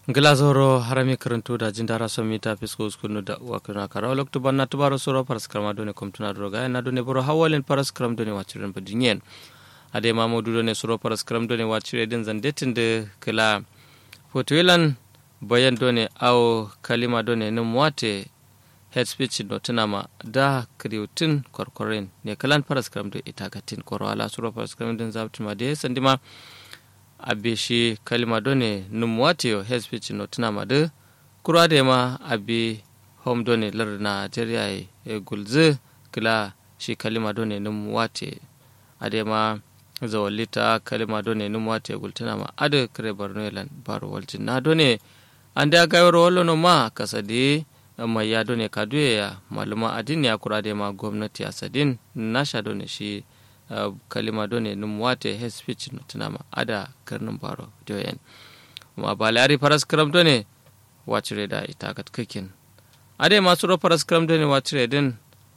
glazoro harami karanto da jin dara son mita fisko uskunu da uwa kuna kara lokto banna tubaro soro paras krama done komtuna droga na done boro hawalen paras kram done wachiren badinyen ade mamudu done soro paras kram done wachire din zandetin de kala fotoilan bayan done aw kalima done num wate head speech no tunama da kriutin korkoren ne kalan paras kram do itagatin korwala soro paras kram din zabtima de sandima abe shi kalima done num watio head speech no tunama de kura de ma abe home done lar nigeria e gulze kila shi kalima done num wate ade ma zawalita kalima done num wate gultuna ma ade kare barno elan baro waljin na done ande agayar wallo no ma kasade mai ya done kaduye ya maluma adin ya kura de ma gwamnati asadin nasha done shi Uh, kalima done num wate he speech no tunama ada karnin baro joyen ma balari paras kram done wacire da ita kat kikin ade masu ro paras kram done wacire din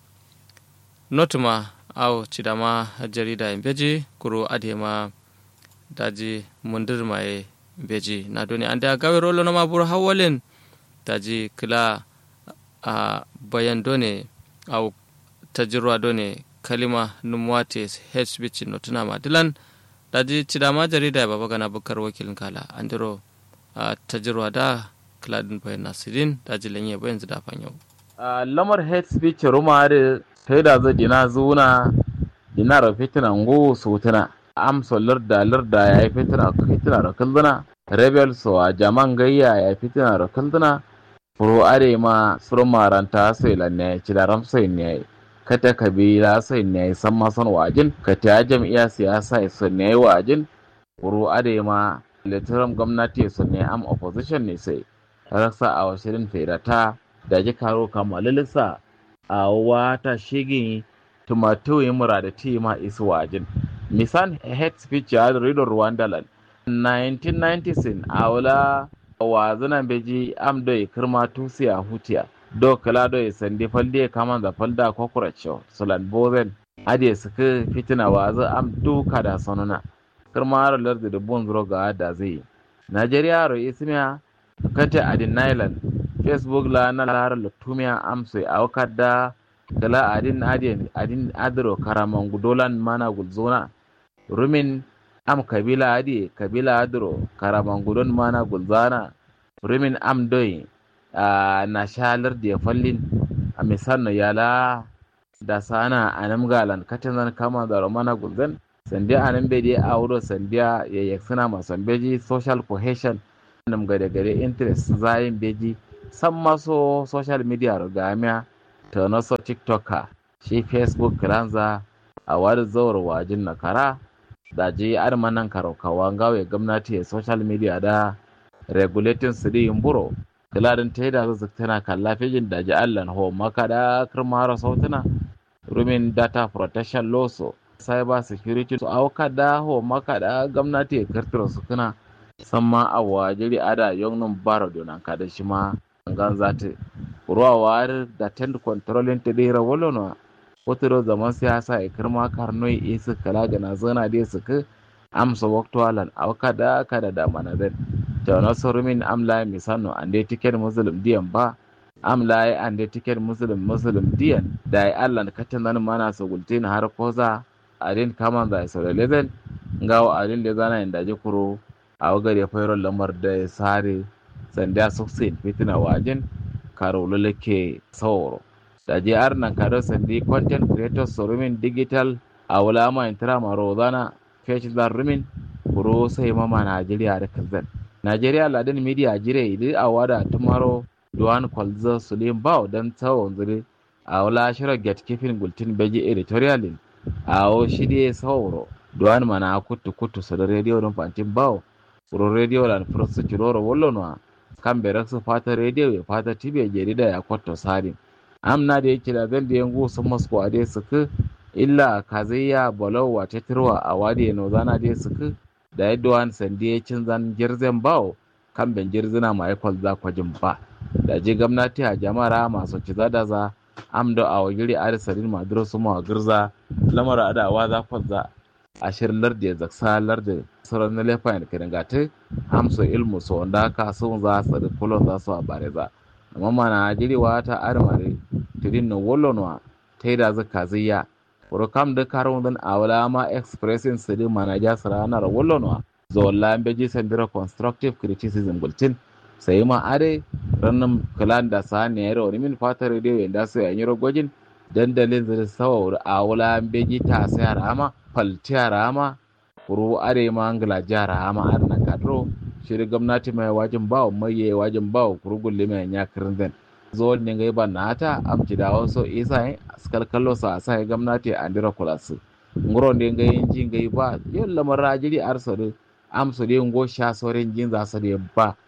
notuma aw cidama jarida en beji kuro ade ma daji mundir mai beji na done ande a gawe rolo no ma bur hawalen daji kila a uh, bayan done aw tajirwa done kalima numwate head speech no tuna madilan daji cidama jarida baba gana bukar wakilin kala andiro a tajirwa da kladin bayan nasirin daji lanye bayan zida fanyo lamar head speech ruma da sai da zai dina zuna dina ra fitina ngo sutuna am solar da larda ya yi fitina fitina ra kalduna rebel so a jaman gayya ya yi fitina ra kalduna furo are ma surmaranta sai lanne cidaram sai ne kata kabila sai ne san masan wajin ka ta jam'iyya siyasa su ne wajin kuro ade ma literam gwamnati su ne am opposition ne sai rasa a washirin ferata da ji karo kamalilisa a wata shigin tumatu yi mura da ti ma isu wajin misan head speech ya rido rwanda land 1996 a wula wazinan beji am do kirma tusiya hutiya do kala do sandi falde kaman da falda ko kuracho sulan bozen ade suka fitina wazo am duka da sonuna kirma lardi da bon zuro ga da zai Najeriya ro ismiya kate adin Nailan Facebook la na lara lutumiya am sai awkada kala adin adin adin adro karaman gudolan mana gulzona rumin am kabila adi kabila adro karaman gudon mana gulzana rumin am doyi Uh, na shalar da fallin a misalno yala da sana a nan galan katin zan kama da romana gulzan sandiya a nan bai a wuro sandiya ya yaksuna masan beji social cohesion nam gade gade interest zayin beji san maso social media rugamiya ta naso tiktoka shi facebook kiranza a wani zawar wajin na kara da ji armanan karaukawa gawe gwamnati social media da regulating su buro kiladin ta da zazzak tana kalla fejin da ji allan ho makada kirmara sautuna rumin data protection loso cyber security su auka da ho makada gwamnati ya kartira su kuna san ma a wajiri ada yonnin baro donan kada shi ma gan zata ruwa wari da tend controlling ta dira wolono wotoro zaman siyasa ya kirma karnoi isu kala gana zana dai su ka amsa waktualan auka da kada da manazin tawna sorumin amla misano ande tiket muslim diyan ba amla ande tiket muslim muslim diyan da ai allah katan nan mana so gultin har koza adin kaman da so level ngawo adin le zana inda je kuro a wagare fayro lamar da sare sanda suksin fitina wajin karo lulake sauro da je arnan karo sandi content creators sorumin digital a wulama intira maro zana feshi rumin kuro sai mama najeriya da kazan Najeriya Ladin Media jire idi a wada tumaro Duwan Kwalza Sulim Bao don tsawon zire a wala shirar gatekeeping gultin beji editorialin a o shirye sauro Duwan mana kutu kutu su da rediyo don fantin Bao Uro rediyo lan fursu ciroro wallonwa kan berak su fata rediyo ya fata tibe jarida ya kwato sari amna da yake da zan da yangu sun masu a dai suka illa kazayya balawa ta tirwa a wadi no zana dai suka da yadda wani sandi ya cin zan girzen bawo kan ben girzina ma ya kwalza kwajin ba da ji gwamnati a jama'ara masu ci da za am da a wagiri a risarin maduro su ma girza lamar adawa za kwalza ashir lardi zaksa lardi sauran na lefa ne kiran gata amso ilmu so wanda ka sun za su da kulon za su a bare za amma mana jiriwa ta armare tidin no wolonwa ta yi da zaka ziya wuro kam da karun dan awala ma expressing su di mana ja sarana ra wolonwa zolla beji sendira constructive criticism gultin sai ma are rannan kalan da sa ne yaro ni min fatar da yanda su yan yaro gojin dandalin zai sawa wuri awala beji ta sai rama falti rama kuru are ma angla jara ma arna kadro shiri gwamnati mai wajin bawo mai yayi wajin bawo kuru gulle mai nya kirin zo ne ga ba nata amci da wasu isa askal kallo sa sai gwamnati a ndira kulasu ngoro ne ga yin jin ga ba yalla marajiri arsa amsu de ngo sha soren jin za su de ba